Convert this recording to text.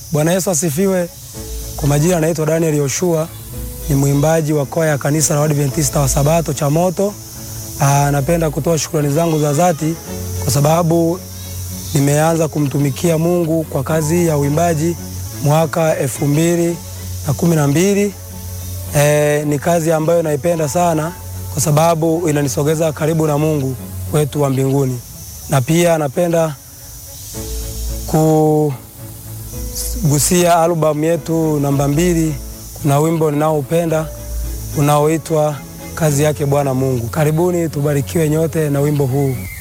Bwana Yesu asifiwe. Kwa majina anaitwa Daniel Yoshua, ni mwimbaji wa kwaya ya kanisa la Waadventista wa Sabato cha Moto. Aa, napenda kutoa shukrani zangu za dhati kwa sababu nimeanza kumtumikia Mungu kwa kazi ya uimbaji mwaka elfu mbili na kumi na mbili. E, ni kazi ambayo naipenda sana kwa sababu inanisogeza karibu na Mungu wetu wa mbinguni, na pia napenda kugusia albamu yetu namba mbili. Kuna wimbo ninaoupenda unaoitwa kazi yake Bwana Mungu. Karibuni tubarikiwe nyote na wimbo huu.